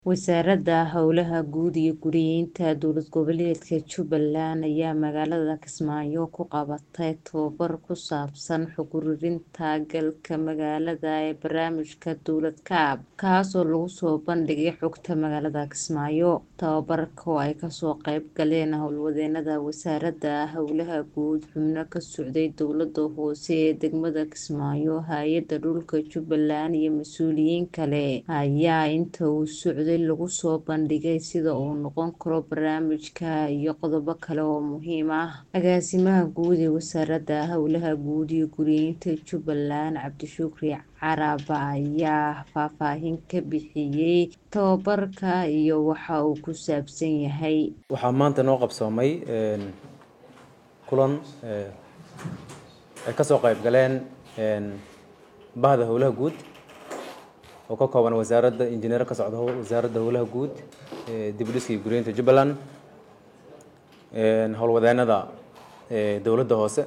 Wasaaradda Howlaha Guud iyo Guryeynta Dowlad Goboleedka Jubbaland ayaa magaalada Kismaayo ku qabatay tababar ku saabsan xog ururinta galka magaalada ee barnaamijka Dowlad Kaab, kaasoo lagu soo bandhigay xogta magaalada Kismaayo. Tababarka oo ay kasoo qayb galeen howlwadeenada Wasaaradda Howlaha Guud, xubno ka socday dowladda hoose ee degmada Kismaayo, Hay'adda Dhulka Jubbaland iyo mas'uuliyiin kale, ayaa inta uu socday lagu soo bandhigay sida uu noqon karo barnaamijka iyo qodobo kale oo muhiim ah. Agaasimaha Guud ee Wasaaradda Howlaha Guud iyo Guryeynta Jubbaland, Cabdishukri Carab ayaa faahfaahin ka bixiyay tababarka iyo waxa uu ku saabsan yahay. Waxaa maanta noo qabsoomay kulan ay kasoo qayb galeen bahda howlaha guud oo ka kooban wasaaradda injineero ka socda wasaaradda howlaha guud dib u dhiska iyo guryeynta Jubbaland howlwadeenada dowladda hoose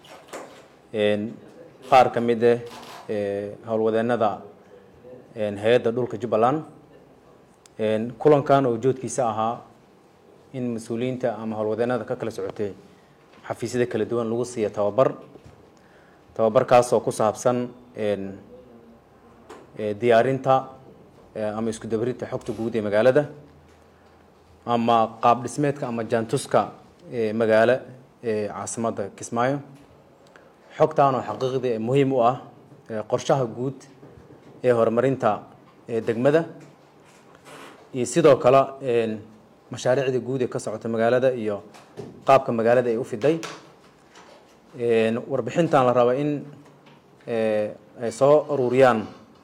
qaar ka mid ah howlwadeenada hay-adda dhulka Jubbaland kulankan oo ujeedkiisa ahaa in mas-uuliyiinta ama howlwadeenada ka kala socotay xafiisyada kala duwan lagu siiyo tababar tababarkaasoo ku saabsan diyaarinta ama isku dabarinta xogta guud ee magaalada ama qaab dhismeedka ama jaantuska magaalo ee caasimadda Kismaayo xogtaan oo xaqiiqdii muhiim u ah qorshaha guud ee horumarinta degmada iyo sidoo kale mashaariicda guud ee ka socota magaalada iyo qaabka magaalada ay u fiday warbixintan la raba in ay soo ururiyaan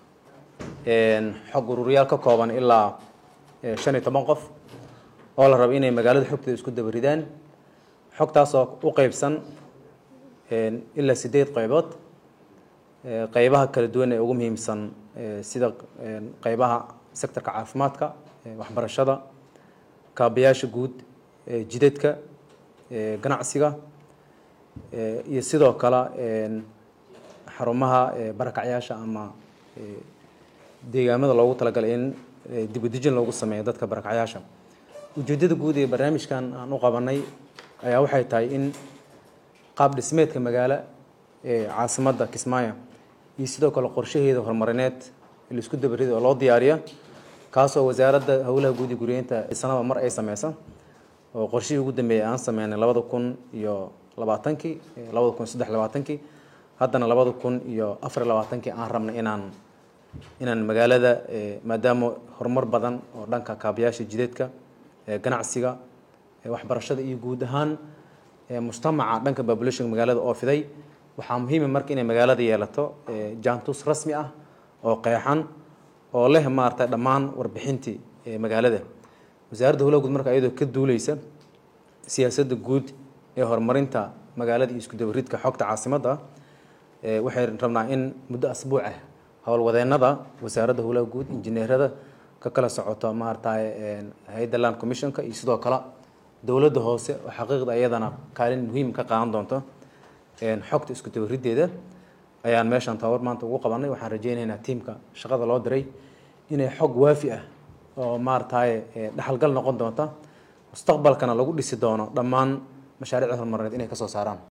xog ururiyaal ka kooban ilaa shan iyo toban qof oo la rabo inay magaalada xogteeda isku dabaridaan xogtaasoo u qeybsan ilaa sideed qeybood qeybaha kala duwan ee ugu muhiimsan sida qeybaha sectorka caafimaadka waxbarashada kaabayaasha guud jidadka ganacsiga iyo sidoo kale xarumaha barakacyaasha ama deegaamada loogu talagalay in dib u dejin loogu sameeyo dadka barakacyaasha ujeedada guud ee barnaamijkan aan u qabanay ayaa waxay tahay in qaab dhismeedka magaalo ee caasimadda Kismaayo iyo sidoo kale qorshaheeda horumarineed la isku dabarido oo loo diyaariyo kaasoo wasaaradda howlaha guud iyo guryeynta sanada mar ay sameyso oo qorshihii ugu dambeeyay aan sameynay labada kun iyo labaatankii labada kun saddex labaatankii haddana labada kun iyo afar labaatankii aan rabnay inaan inaan magaalada maadaama horumar badan oo dhanka kaabayaasha jidadka ganacsiga waxbarashada iyo guud ahaan mujtamaca dhanka population magaalada oo fiday waxaa muhiima marka inay magaalada yeelato jaantus rasmi ah oo qeexan oo leh maaragtay dhammaan warbixintii magaalada wasaaradda howlaha guud marka iyadoo ka duuleysa siyaasadda guud ee horumarinta magaalada iyo isku dabaridka xogta caasimadda waxay rabnaa in muddo asbuuc ah howlwadeenada wasaaradda howlaha guud injineerada ka kala socoto maaragtay hay-adda land commissionka iyo sidoo kale dowladda hoose oo xaqiiqda iyadana kaalin muhiim ka qaadan doonto xogta isku dabariddeeda ayaan meeshan tababar maanta ugu qabanay waxaan rajeynaynaa tiimka shaqada loo diray inay xog waafi ah oo maaragtay dhaxalgal noqon doonta mustaqbalkana lagu dhisi doono dhammaan mashaariicda horumarineed inay kasoo saaraan